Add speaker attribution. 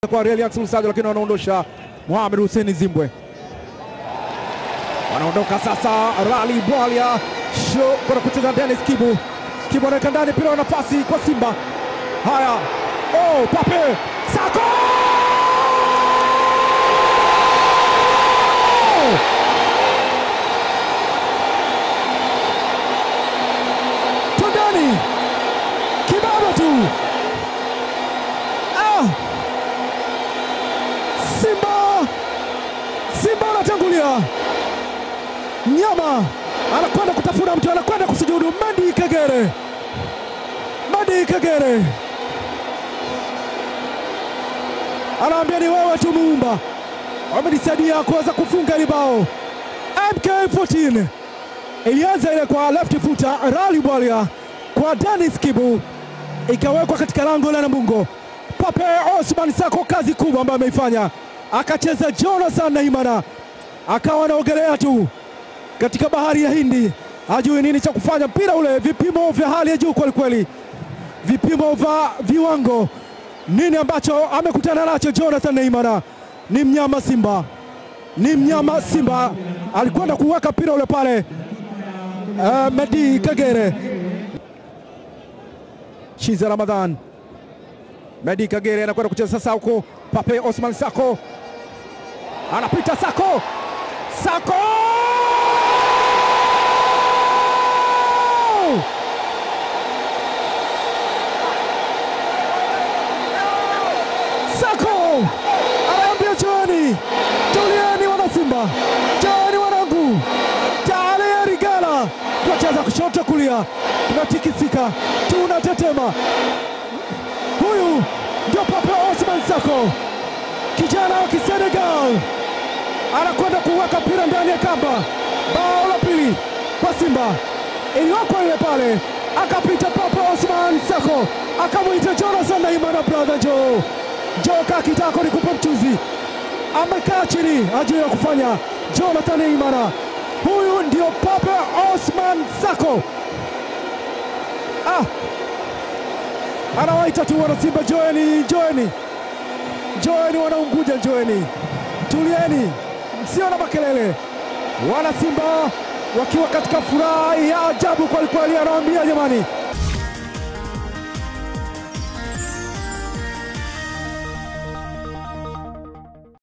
Speaker 1: kwa Reliax Lusajo, lakini wanaondosha Mohamed Hussein Zimbwe. Wanaondoka sasa, Rali Bwalia sho kwenda kucheza Dennis Kibu. Kibu anaweka ndani, mpira wa nafasi kwa Simba. Haya, oh, Pape Sako twendani kibaba tu. Ah! Simba Simba anatangulia, mnyama anakwenda kutafuna mtu, anakwenda kusujudu. Medi Kagere, Medi Kagere anaambia ni wewe tu Muumba, wamenisaidia kuweza kufunga hili bao. MK14 ilianza ile kwa left footer Rali Bwalia kwa Dennis Kibu, ikawekwa katika lango la Namungo. Pape Osman Sako, kazi kubwa ambayo ameifanya, akacheza Jonathan Naimana, akawa anaogelea tu katika bahari ya Hindi, hajui nini cha kufanya. Mpira ule vipimo vya hali ya juu kwelikweli, vipimo vya viwango. Nini ambacho amekutana nacho Jonathan Naimana? Ni mnyama Simba, ni mnyama Simba, alikwenda kuweka mpira ule pale. Uh, Medi Kagere, Shiza Ramadhan, Medi Kagere anakwenda kucheza sasa huko. Pape Osman Sako anapita, Sako Sako Sako anaambia joani, tulieni wana Simba, joani wanangu, tayari Gala tunacheza kushoto kulia, tunatikisika, tunatetema. Huyu ndio Pape Osman Sako, kijana wa Kisenegal, anakwenda kuweka mpira ndani ya kamba. Bao la pili kwa Simba, iliwekwa ile pale, akapita Pape Osman Sako, akamwita Jonathan Naimana, brother Joe Joe, kaa kitako nikupe mchuzi. Amekaa chini, hajui ya kufanya. Jonathan Naimana, huyu ndio Pape Osman Sako. Ah, anawaita tu wana Simba, joeni, joeni, joeni wana Unguja, joeni, tulieni, msio na makelele. Wana Simba wakiwa katika furaha ya ajabu kwelikweli, anawaambia jamani,